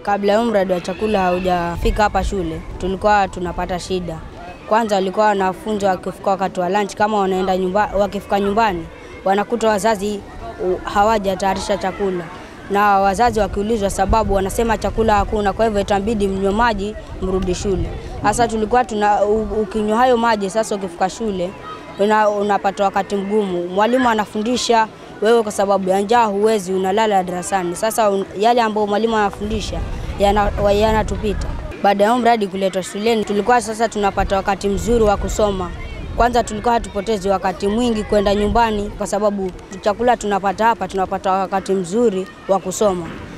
Kabla ya mradi wa chakula haujafika hapa shule, tulikuwa tunapata shida. Kwanza walikuwa wanafunzi wakifika wakati wa lunch, kama wanaenda nyumba, wakifika nyumbani wanakuta wazazi hawajatayarisha chakula, na wazazi wakiulizwa sababu wanasema chakula hakuna, kwa hivyo itabidi mnywe maji mrudi shule. Sasa tulikuwa tuna ukinywa hayo maji, sasa ukifika shule una, unapata wakati mgumu. Mwalimu anafundisha wewe, kwa sababu ya njaa huwezi, unalala darasani. Sasa un, yale ambayo mwalimu anafundisha yanatupita. Yana baada ya mradi kuletwa shuleni, tulikuwa sasa tunapata wakati mzuri wa kusoma. Kwanza tulikuwa hatupotezi wakati mwingi kwenda nyumbani, kwa sababu chakula tunapata hapa, tunapata wakati mzuri wa kusoma.